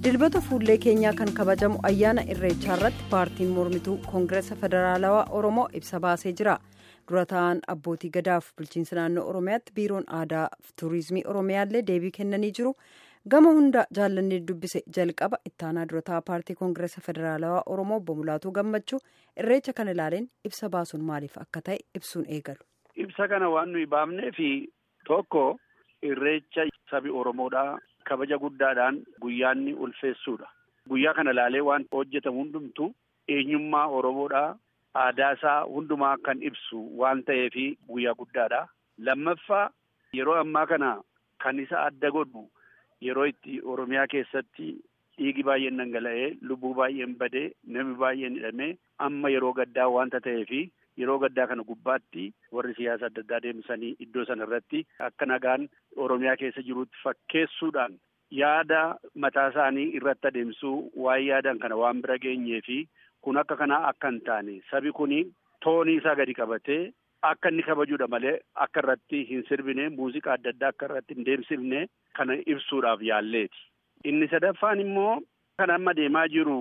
dilbata fuullee keenyaa kan kabajamu ayyaana irreechaa irratti paartiin mormituu koongireesa federaalawaa oromoo ibsa baasee jira dura ta'an abbootii gadaaf bulchiinsa naannoo oromiyaatti biiroon aadaa fi tuurizimii oromiyaallee deebii kennanii jiru gama hunda jaallannee dubbise jalqaba ittaanaa dura ta'aa paartii koongireesa federaalawaa oromoo obbo Mulaatuu gammachuu irreecha kana ilaaleen ibsa baasuun maaliif akka ta'e ibsuun eegalu. ibsa kana waan nuyi baafnee fi tokko irreecha sabi oromoodhaa kabaja guddaadhaan guyyaanni ulfeessuudha. Guyyaa kana ilaalee waan hojjetamu hundumtu eenyummaa oromoodhaa aadaa isaa hundumaa kan ibsu waan ta'eef guyyaa guddaadha. Lammaffaa yeroo ammaa kana kan isa adda godhu yeroo itti oromiyaa keessatti dhiigi baay'een dhangala'ee lubbuu baay'een badee namni baay'een hidhamee amma yeroo gaddaa wanta ta'eef yeroo gaddaa kana gubbaatti warri siyaasa adda addaa deemsanii iddoo sana irratti akka nagaan oromiyaa keessa jirutti fakkeessuudhaan yaada mataa isaanii irratti adeemsuu waa'ee yaadan kana waan bira geenyee fi kun akka kanaa akka hin taane sabi kun toonii isaa gadi qabatee akka inni kabajuudha malee akka irratti hin sirbine muuziqaa adda addaa akka irratti hin deemsifne kana ibsuudhaaf yaalleeti. Inni sadaffaan immoo kan amma deemaa jiru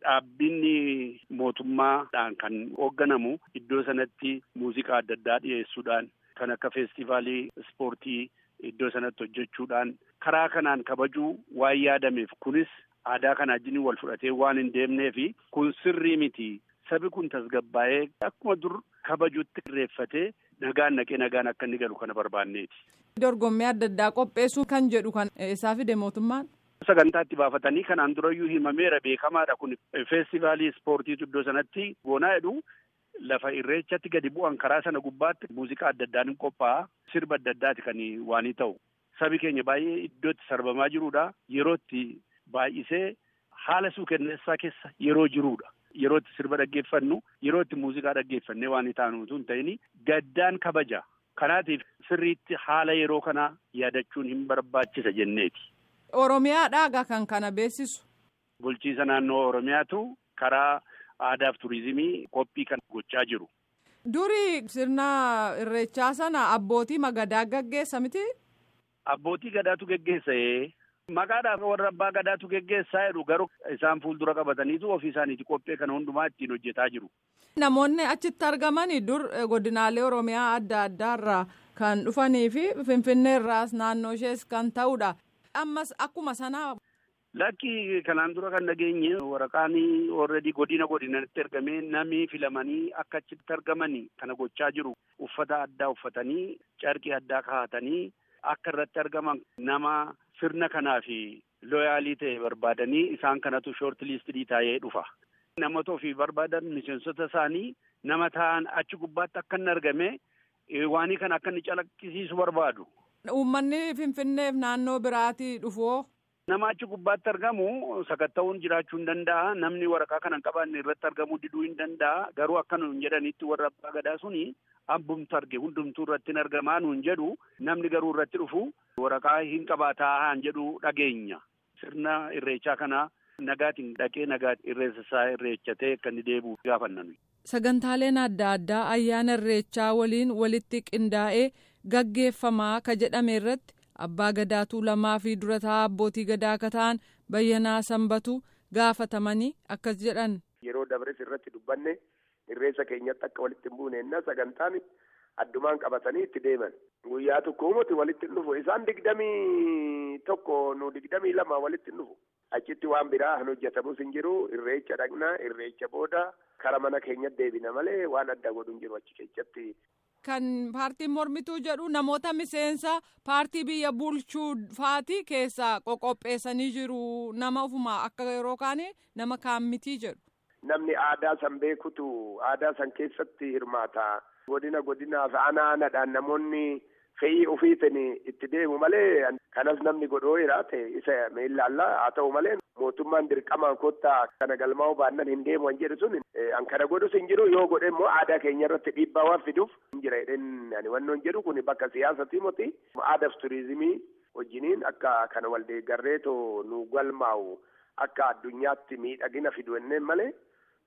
dhaabbinni mootummaadhaan kan hoogganamu iddoo sanatti muuziqaa adda addaa dhiyeessuudhaan kan akka feestivaalii ispoortii iddoo sanatti hojjechuudhaan karaa kanaan kabajuu waan yaadameef kunis aadaa kana wajjin wal fudhatee waan hin deemneef kun sirrii miti sabi kun tasgabbaa'ee akkuma dur kabajuutti irreeffatee nagaan naqee nagaan akka inni galu kana barbaanneeti. Dorgommii adda addaa qopheessuu kan jedhu kan isaa fide mootummaan. Sagantaatti baafatanii kanaan durayyuu himameera beekamaadha kun feestivaalii ispoortiitu iddoo sanatti goonaa jedhu lafa irreechatti gadi bu'an karaa sana gubbaatti muuziqaa adda addaan hin qophaa'a sirba adda addaati kan waanii ta'u sabi keenya baay'ee iddootti sarbamaa jiruudha yerootti baay'isee haala suukenneessaa keessa yeroo jiruudha yerootti sirba dhaggeeffannu yerootti muuziqaa dhaggeeffannee waan taanuutu hin ta'in gaddaan kabaja kanaatiif sirriitti haala yeroo kanaa yaadachuun hin barbaachisa jenneeti. Oromiyaadhaa kan kana beeksisu. Bulchiisa naannoo Oromiyaatu karaa aadaaf turizimii qophii kan gochaa jiru. Duri sirna irreechaa sana abbootii magadaa gaggeessa miti? Abbootii gadaatu geggeessa. Maqaadhaaf warra abbaa gadaatu geggeessaa jedhu garuu isaan fuuldura qabataniitu ofii isaaniiti qophee kana hundumaa ittiin hojjetaa jiru. Namoonni achitti argamani dur godinaalee Oromiyaa adda addaarraa kan dhufanii fi Finfinnee irraas naannoo ishees kan ta'udha. Ammas akkuma sanaa. Lakki kanaan dura kan dhageenye waraqaan already godina godinatti ergamee namni filamanii akka achitti argamanii kana gochaa jiru. Uffata addaa uffatanii carqii addaa kaa'atanii akka irratti argaman nama sirna kanaa fi looyaalii ta'e barbaadanii isaan kanatu shoort liistii taa'ee dhufa. Namoota ofii barbaadan miseensota isaanii nama ta'an achi gubbaatti akka inni argame waanii kana akka inni calaqqisiisu barbaadu. Uummanni Finfinneef naannoo biraatii dhufoo. Nama achi gubbaatti argamu sakatta'uun jiraachuu hin danda'a. Namni waraqaa kana hin qabaanne irratti argamuu diduu hin danda'a. Garuu akka nuun jedhanitti warra abbaa gadaa suni abbumtu arge hundumtuu irratti hin argamaa nuun jedhu namni garuu irratti dhufu waraqaa hin qabaataa haan jedhu dhageenya. Sirna irreechaa kana nagaatiin dhaqee nagaatti irreessa isaa irreechatee akka inni deebi'u gaafanna. Sagantaaleen adda addaa ayyaana irreechaa waliin walitti qindaa'ee gaggeeffamaa ka jedhame irratti abbaa gadaa tuulamaa fi dura ta'aa abbootii gadaa akka ta'an bayyanaa sanbatu gaafatamanii akkas jedhan. Yeroo dabres irratti dubbanne irreessa keenyatti akka walitti hin buune innaa sagantaan addumaan qabatanii itti deeman. Guyyaa tokko uumati walitti hin dhufu. Isaan digdamii tokko nu digdamii lama walitti hin dhufu. Achitti waan biraa kan hojjetamus hin jiru. Irreecha dhaqna, irreecha booda kara mana keenyatti deebina malee waan adda godhu hin jiru achi keessatti. Kan paartiin mormituu jedhu namoota miseensa paartii biyya bulchuu faati keessaa qoqopheessanii jiru nama ofuma akka yeroo kaane nama kaan mitii jedhu. Namni aadaa san beekutu aadaa san keessatti hirmaata. Godina godinaaf aanaa aanaadhaan namoonni fe'ii ofiitiin itti deemu malee kanas namni godhoo jiraate isa miillaallaa haa ta'u malee mootummaan dirqamaan kottaa kana galmaa'uu baannan hin deemu an jedhu sun an kana godhus hin jiru yoo godhe immoo aadaa keenya irratti dhiibbaa waan fiduuf hin jira jedheen ani wannoon jedhu kun bakka siyaasatii moti aadaaf turizimii wajjiniin akka kana wal deeggarreetoo nu galmaa'u akka addunyaatti miidhagina fidu enneen malee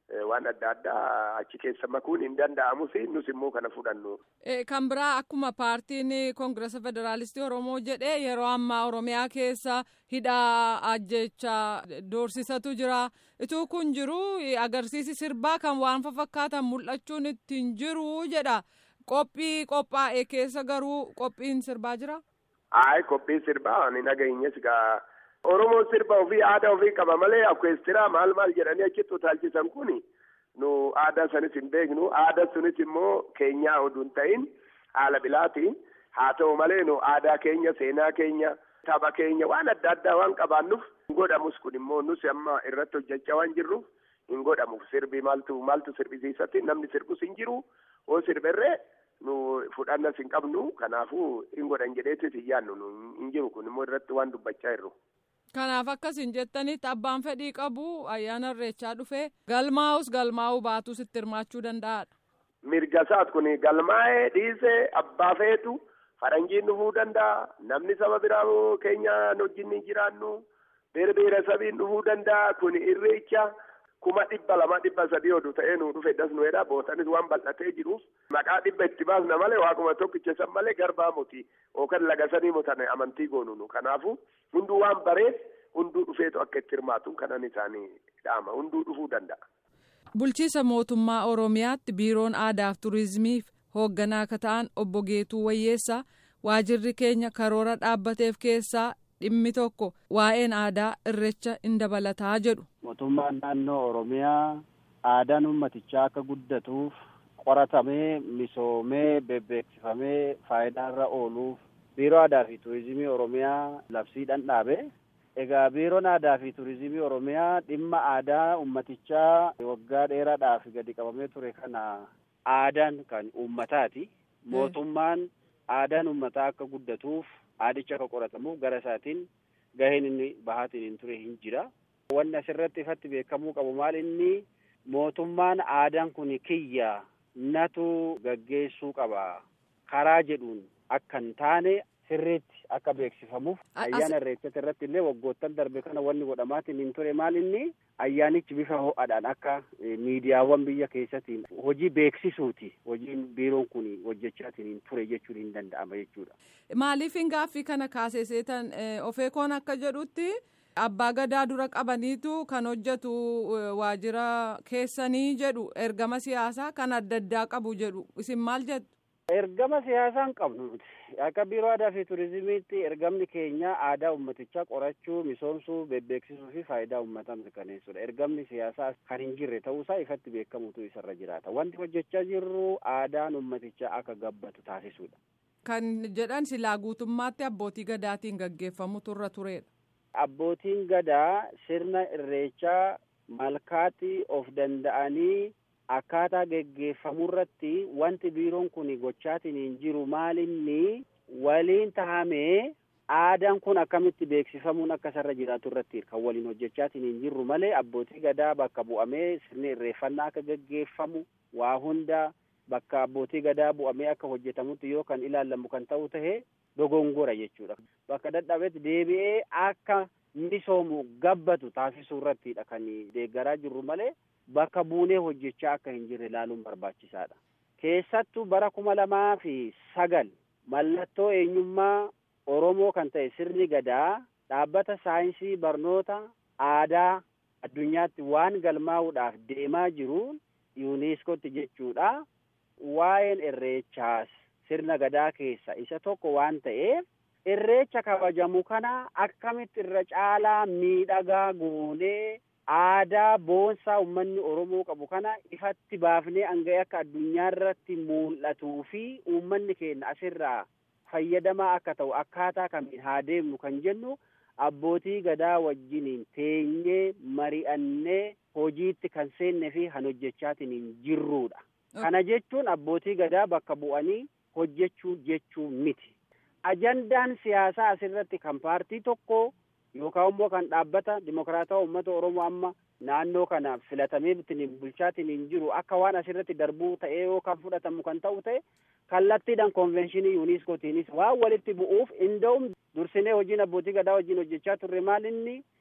waan adda addaa achi keessa makuun hin danda'amus nus immoo kana fudhannu. Kan biraa akkuma paartiin koongirasa federaalistii Oromoo jedhee yeroo ammaa Oromiyaa keessa hidhaa ajjechaa doorsisatu jira. Ituu kun jiru agarsiisi sirbaa kan waan fakkaatan mul'achuun ittiin jiru jedha. Qophii qophaa'e keessa garuu qophiin sirbaa jira? Ayi qophiin sirbaa ani nageenyes gaa Oromoon sirba ofii aadaa ofii qaba malee akkeestiraa maal maal jedhanii achitti utaalchisan kuni nu aadaa sanis hin beeknu aadaa sunis immoo keenyaa oduu hin ta'in haala bilaati haa ta'u malee nu aadaa keenya seenaa keenya tapha keenya waan adda addaa waan qabaannuuf hin godhamus kun immoo nus amma irratti hojjechaa waan jirruuf hin godhamu sirbi maaltu maaltu sirbisiisatti namni sirbus hin jiru hoo sirberree nu fudhannas hin qabnu kanaafuu hin godhan jedheetis hin yaannu nu hin jiru kun immoo irratti waan dubbachaa jirru. Kanaaf akkasiin jettanitti abbaan fedhii qabu ayyaana irreechaa dhufee galmaa'us galmaa'uu baatus itti hirmaachuu danda'aadha. Mirga isaat kun galmaa'ee dhiisee abbaa feetu faranjiin dhufuu danda'a namni saba biraa keenya wajjin ni jiraannu beera beera sabiin dhufuu danda'a kun irreecha kuma dhibba lama dhibba sadii oduu ta'ee nu dhufe das nu jedha bootanis waan bal'atee jiruuf maqaa dhibba itti baasna malee waaquma tokkicha san malee garbaa muti yookaan lagasanii mutane amantii goonu nu kanaafu hunduu waan bareef hunduu dhufeetu akka itti hirmaatu kanan isaanii dhaama hunduu dhufuu danda'a. Bulchiisa mootummaa Oromiyaatti biiroon aadaaf turizimiif hoogganaa akka ta'an obbo Geetuu Wayyeessaa waajirri keenya karoora dhaabbateef keessaa dhimmi tokko waa'een aadaa irreecha in dabalataa jedhu. Mootummaan naannoo Oromiyaa aadaan uummatichaa akka guddatuuf qoratamee misoomee bebbeeksifamee faayidaarra ooluuf biiroo aadaa fi turizimii Oromiyaa labsiidhaan dhaabe. Egaa biiroon aadaa fi turizimii Oromiyaa dhimma aadaa uummatichaa waggaa dheeraadhaaf gadi qabamee ture kana aadaan kan uummataati. Mootummaan aadaan uummataa akka guddatuuf aadicha akka qoratamuuf gara isaatiin gaheen inni bahaatiin hin ture hin jira. Wanni asirratti ifatti beekamuu qabu maal inni mootummaan aadaan kun kiyya natu gaggeessuu qaba karaa jedhuun akka hin taane sirriitti akka beeksifamuuf ayyaana irreechatti irratti illee waggoottan darbe kana wanni godhamaatiin hin ture maal inni ayyaanichi bifa ho'aadhaan akka miidiyaawwan biyya keessatiin hojii beeksisuuti hojiin biiroon kun hojjechaatiin hin ture jechuun hin danda'ama jechuudha. Maaliif hin gaaffii kana kaasee seetan ofeekoon akka jedhutti abbaa gadaa dura qabaniitu kan hojjetu waajjira keessanii jedhu ergama siyaasaa kan adda addaa qabu jedhu isin maal jettu? Ergama siyaasaa hin qabnu nuti. Akka biiroo aadaa fi turizimiitti ergamni keenya aadaa uummatichaa qorachuu, misoomsuu, bebbeeksisuu fi faayidaa uummataa mirkaneessuudha. Ergamni siyaasaa kan hin jirre ta'uusaa ifatti beekamutu isarra jiraata. Wanti hojjechaa jirru aadaan uummatichaa akka gabbatu taasisuudha. Kan jedhan silaa guutummaatti abbootii gadaatiin gaggeeffamutu irra turedha. Abbootiin gadaa sirna irreechaa malkaatti of danda'anii akkaataa geggeeffamuu irratti wanti biiroon kun gochaatiin hin jiru maalinni waliin tahamee aadaan kun akkamitti beeksifamuun akka isarra jiraatu irratti kan waliin hojjechaatiin hin jirru malee abbootii gadaa bakka bu'amee sirni irreeffannaa akka geggeeffamu waa hunda bakka abbootii gadaa bu'amee akka hojjetamutti yoo kan ilaallamu kan ta'u tahe dogongora jechuudha. Bakka dadhabetti deebi'ee akka misoomu gabbatu taasisuu irrattidha kan deeggaraa jirru malee bakka buunee hojjechaa akka hin jirre ilaaluun barbaachisaadha. Keessattuu bara kuma lamaa fi sagal mallattoo eenyummaa Oromoo kan ta'e sirni gadaa dhaabbata saayinsii barnoota aadaa addunyaatti waan galmaa'uudhaaf deemaa jiru yuuniskootti jechuudha. Waa'een irreechaas sirna gadaa keessa isa tokko waan ta'eef irreecha kabajamu kana akkamitti irra caalaa miidhagaa goonee aadaa boonsaa uummanni Oromoo qabu kana ifatti baafnee hanga'ee akka addunyaa irratti mul'atuu fi uummanni keenya asirraa fayyadamaa akka ta'u akkaataa kamiin haa deemnu kan jennu abbootii gadaa wajjiniin teenyee mari'annee hojiitti kan seenne fi kan hojjechaatiin hin jirruudha. Kana jechuun abbootii gadaa bakka bu'anii hojjechuu jechuu miti. Ajandaan siyaasaa asirratti kan paartii tokko yookaan immoo kan dhaabbata dimokiraatawaa uummata Oromoo amma naannoo kana filatamee ittiin bulchaatiin hin jiru akka waan asirratti darbuu ta'ee yookaan fudhatamu kan ta'u ta'e kallattiidhaan konvenshinii yuuniskootiinis waan walitti bu'uuf inda'um dursinee hojiin abbootii gadaa wajjin hojjechaa turre maal inni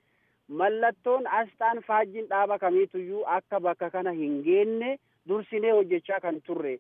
mallattoon asxaan faajjiin dhaaba kamiituyyuu akka bakka kana hin geenne dursinee hojjechaa kan turre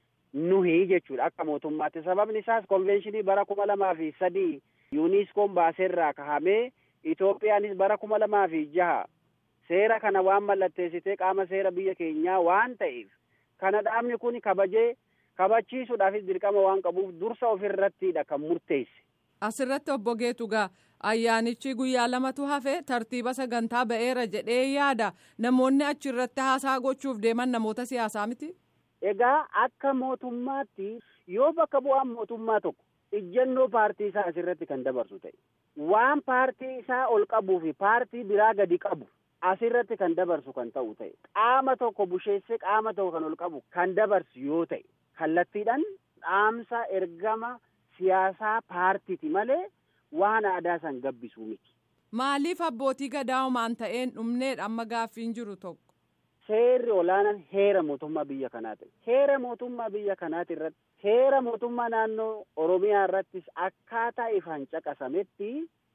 nuhi jechuudha akka mootummaatti sababni isaas konvenshinii bara kuma lamaa fi sadii yuuniskoon baaseerraa kahamee Itoophiyaanis bara kuma lamaa fi jaha seera kana waan mallatteessitee qaama seera biyya keenyaa waan ta'eef kana dhaabni kun kabajee kabachiisuudhaafis dirqama waan qabuuf dursa ofirrattiidha kan murteesse. Asirratti obbo Geetugaa ayyaanichi guyyaa lamatu hafe tartiiba sagantaa ba'eera jedhee yaada namoonni achirratti haasaa gochuuf deeman namoota siyaasaa miti. Egaa akka mootummaatti yoo bakka bu'aan mootummaa tokko ijjannoo paartii isaa asirratti kan dabarsu ta'e waan paartii isaa ol qabuu fi paartii biraa gadi qabu asirratti kan dabarsu kan ta'u ta'e qaama tokko busheessee qaama tokko kan ol qabu kan dabarsu yoo ta'e kallattiidhaan dhaamsa ergama siyaasaa paartiiti malee waan aadaa san gabbisuu miti. Maaliif abbootii gadaa homaan ta'een dhumneedha amma gaaffiin jiru tokko? Seerri olaanaan heera mootummaa biyya kanaa ta'e. Heera mootummaa biyya kanaati irratti heera mootummaa naannoo Oromiyaa irrattis akkaataa ifaan caqasametti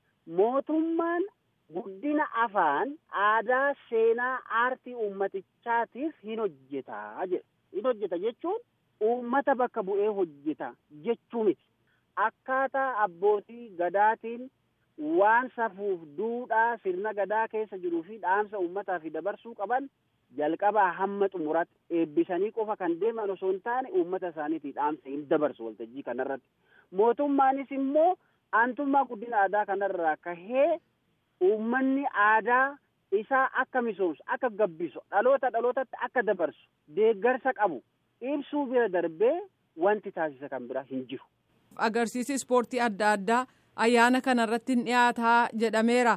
mootummaan guddina afaan aadaa seenaa aartii uummatichaatiif hin hojjetaa jedha. Hin hojjeta jechuun uummata bakka bu'ee hojjeta jechuu miti. Akkaataa abbootii gadaatiin waan safuuf duudhaa sirna gadaa keessa jiruu fi dhaamsa uummataa fi dabarsuu qaban jalqabaa hamma xumuraatti eebbisanii qofa kan deeman osoo hin taane uummata isaaniitii dhaamsa hin dabarsu waltajjii kanarratti. Mootummaanis immoo aantummaa guddina aadaa kanarraa kahee uummanni aadaa isaa akka misoomsu akka gabbisu dhaloota dhalootatti akka dabarsu deeggarsa qabu ibsuu bira darbee wanti taasisa kan bira hin jiru. Agarsiisi ispoortii adda addaa ayyaana kanarratti hin dhiyaataa jedhameera.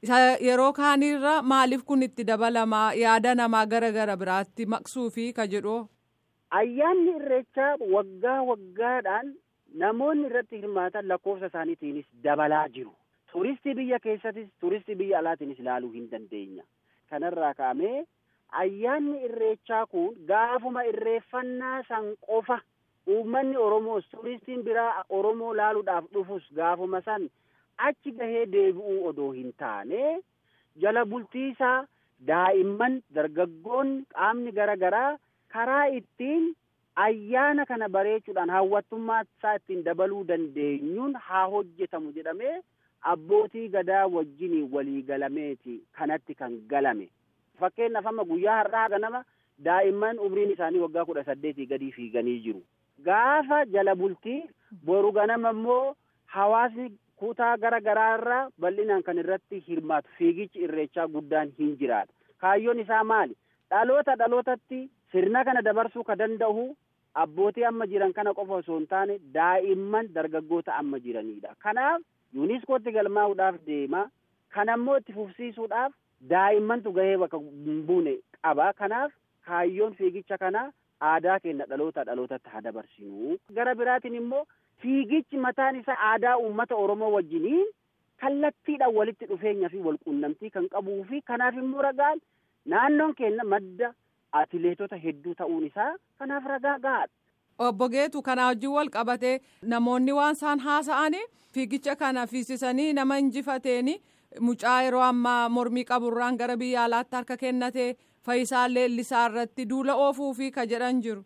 yeroo kaanirra maaliif kun itti dabalamaa yaada namaa gara gara biraatti maqsuu fi ka jedhu. Ayyaanni irreechaa waggaa waggaadhaan namoonni irratti hirmaatan lakkoofsa isaaniitiinis dabalaa jiru. Turistii biyya keessattis turistii biyya alaatiinis ilaaluu hin dandeenya. Kanarraa ka'amee ayyaanni irreechaa kun gaafuma irreeffannaa san qofa uummanni Oromoos turistiin biraa Oromoo laaluudhaaf dhufus gaafuma san achi gahee deebi'uu odoo hin taane jala bultiisaa daa'imman dargaggoonni qaamni gara garaa karaa ittiin ayyaana kana bareechuudhaan hawwattummaa isaa ittiin dabaluu dandeenyuun haa hojjetamu jedhamee abbootii gadaa wajjin walii galameeti kanatti kan galame. Fakkeenyaaf amma guyyaa har'aa ganama daa'imman umriin isaanii waggaa kudha saddeetii gadii fiiganii jiru. Gaafa jala bultii boru ganama immoo hawaasni kutaa gara garaa irraa bal'inaan kan irratti hirmaatu fiigichi irreechaa guddaan hin jiraata. Kaayyoon isaa maali? Dhaloota dhalootatti sirna kana dabarsuu ka danda'u abbootii amma jiran kana qofa osoo hin taane daa'imman dargaggoota amma jiranidha. Kanaaf yuuniskootti galmaa'uudhaaf deema. Kana immoo itti fufsiisuudhaaf daa'immantu gahee bakka hin buune qaba. Kanaaf kaayyoon fiigicha kana aadaa keenya dhaloota dhalootatti haa dabarsinu. Gara biraatiin immoo fiigichi mataan isaa aadaa uummata Oromoo wajjiniin kallattiidhaan walitti dhufeenya fi walquunnamtii kan qabuu fi kanaaf immoo ragaan naannoon keenya madda atileetota hedduu ta'uun isaa kanaaf ragaa gahaadha. Obbo Geetu kanaa wajjin wal qabatee namoonni waan isaan haasa'anii fiigicha kana fiisisanii nama injifateeni mucaa yeroo ammaa mormii qaburraan gara biyya alaatti harka kennatee Fayyisaa Leellisaa irratti duula oofuu fi ka jedhan jiru.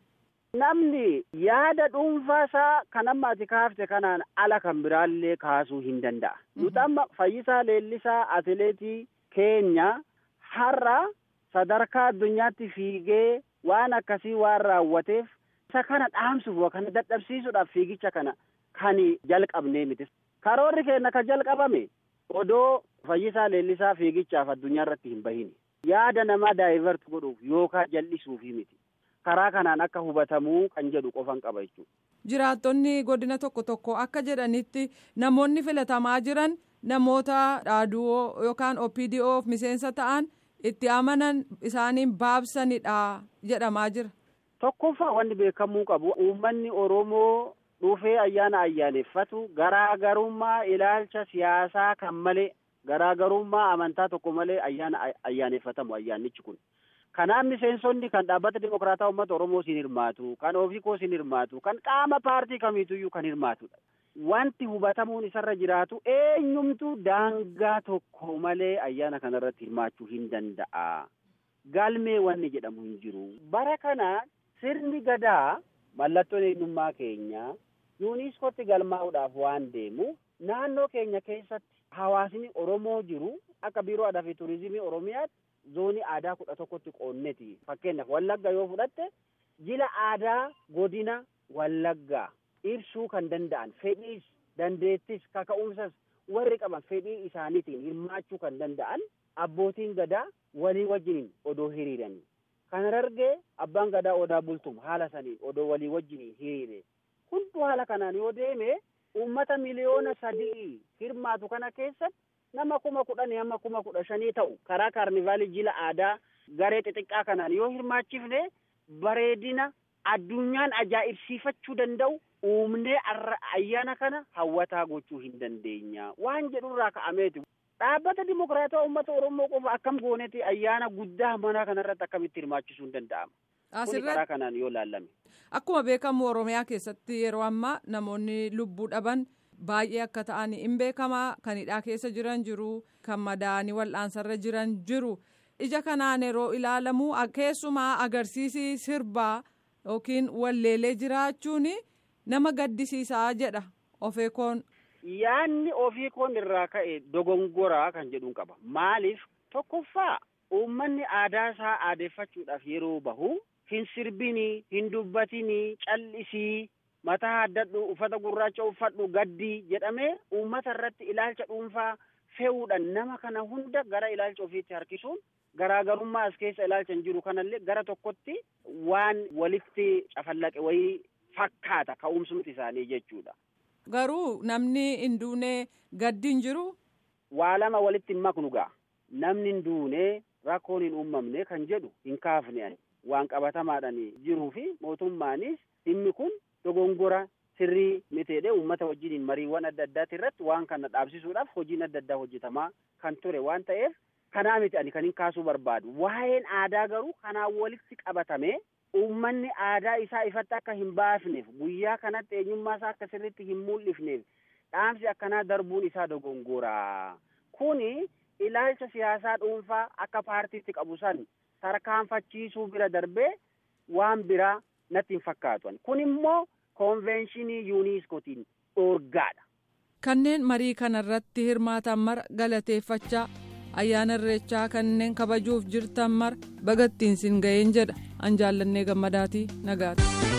Namni yaada dhuunfaa isaa kan amma ati kaafte kanaan ala kan biraallee kaasuu hin danda'a. Nuti amma Fayyisaa Leellisaa atileetii keenya har'a sadarkaa addunyaatti fiigee waan akkasii waan raawwateef isa kana dhaamsuuf kana dadhabsiisuudhaaf fiigicha kana kan jalqabnee miti. Karoorri keenya kan jalqabame odoo Fayyisaa Leellisaa fiigichaaf addunyaa irratti hin bahine. Yaada namaa daayivarti godhuuf yookaan jal'isuufi miti. karaa kanaan akka hubatamuu kan jedhu qofan qaba jechuudha. Jiraattonni godina tokko tokko akka jedhanitti namoonni filatamaa jiran namoota dhaaduu yookaan OPDOf miseensa ta'an itti amanan isaaniin baabsanidha jedhamaa jira. Tokkoffaa wanni beekamuu qabu uummanni Oromoo dhufee ayyaana ayyaaneffatu garaagarummaa ilaalcha siyaasaa kan malee garaagarummaa amantaa tokko malee ayyaana ayyaaneffatamu ayyaannichi kun. Kanaaf miseensonni kan dhaabbata dimokiraataa uummata Oromoo siin hirmaatu, kan ofiikoo siin hirmaatu, kan qaama paartii kamiituyyuu kan hirmaatudha. wanti hubatamuun isarra jiraatu eenyumtuu daangaa tokko malee ayyaana kanarratti hirmaachuu hin danda'a. Galmee wanni jedhamu hin jiru. Bara kana sirni gadaa mallattoon eenyummaa keenya yuuniskootti galmaa'uudhaaf waan deemu naannoo keenya keessatti hawaasni Oromoo jiru akka biiroo aadaa fi turizimii Oromiyaatti zoonii aadaa kudha tokkotti qoonneti. Fakkeenyaaf Wallagga yoo fudhatte jila aadaa godina Wallaggaa ibsuu kan danda'an fedhiis dandeettis kaka'umsas warri qaban fedhii isaaniitiin hirmaachuu kan danda'an abbootiin gadaa walii wajjiniin odoo hiriiranii. Kana dargee abbaan gadaa odaa bultum haala saniin odoo walii wajjiniin hiriire. Hunduu haala kanaan yoo deeme uummata miliyoona sadii hirmaatu kana keessatti nama kuma kudhanii hamma kuma kudha shanii ta'u karaa kaarnivaalii jila aadaa garee xixiqqaa kanaan yoo hirmaachifne bareedina addunyaan ajaa'ibsiifachuu danda'u uumnee ayyaana kana hawwataa gochuu hin dandeenya waan jedhurraa ka'ameeti. Dhaabbata dimokiraataa uummata Oromoo qofa akkam gooneeti ayyaana guddaa manaa kanarratti akkamitti hirmaachisuu hin danda'ama. Kuni karaa kanaan yoo laallame. Akkuma beekamu Oromiyaa keessatti yeroo ammaa namoonni lubbuu dhaban baay'ee akka ta'an hin beekamaa kan hidhaa keessa jiran jiru kan madaa'anii wal'aansarra jiran jiru ija kanaan yeroo ilaalamu keessumaa agarsiisi sirbaa yookiin walleelee jiraachuun nama gaddisiisaa jedha ofeekoon. Yaanni ofiikoon irraa ka'e dogongoraa kan jedhuun qaba maaliif tokkoffaa uummanni aadaa isaa aadeeffachuudhaaf yeroo bahu hin sirbinii hin dubbatinii callisii. mataa haaddadhu uffata gurraacha uffadhu gaddii jedhamee uummata irratti ilaalcha dhuunfaa fe'uudhaan nama kana hunda gara ilaalcha ofiitti harkisuun garaagarummaa as keessa ilaalcha hin jiru kanallee gara tokkotti waan walitti cafallaqe wayii fakkaata ka'umsumti isaanii jechuudha. Garuu namni hin duune gaddi hin jiru. Waa lama walitti hin maknu ga'a. Namni hin duune rakkoon hin uumamne kan jedhu hin kaafne waan qabatamaadhaan jiruu fi mootummaanis dhimmi kun dogongora sirrii miteedhe uummata wajjiniin mariiwwan adda addaati irratti waan kana dhaabsisuudhaaf hojiin adda addaa hojjetamaa kan ture waan ta'eef kanaa miti ani kan hin kaasuu barbaadu waa'een aadaa garuu kanaan walitti qabatame uummanni aadaa isaa ifatti akka hin baafneef guyyaa kanatti eenyummaa isaa akka sirriitti hin mul'ifneef dhaamsi akkanaa darbuun isaa dogongoraa kuni ilaalcha siyaasaa dhuunfaa akka paartiitti qabu san tarkaanfachiisuu bira darbee waan biraa natti hin fakkaatu kun immoo koonvenshinii yuuniskootiin dhoorgaadha. Kanneen marii kanarratti hirmaatan mara galateeffachaa ayyaana irreechaa kanneen kabajuuf jirtan mara bagattiin sin ga'een jedha an jaallannee gammadaatii nagaati.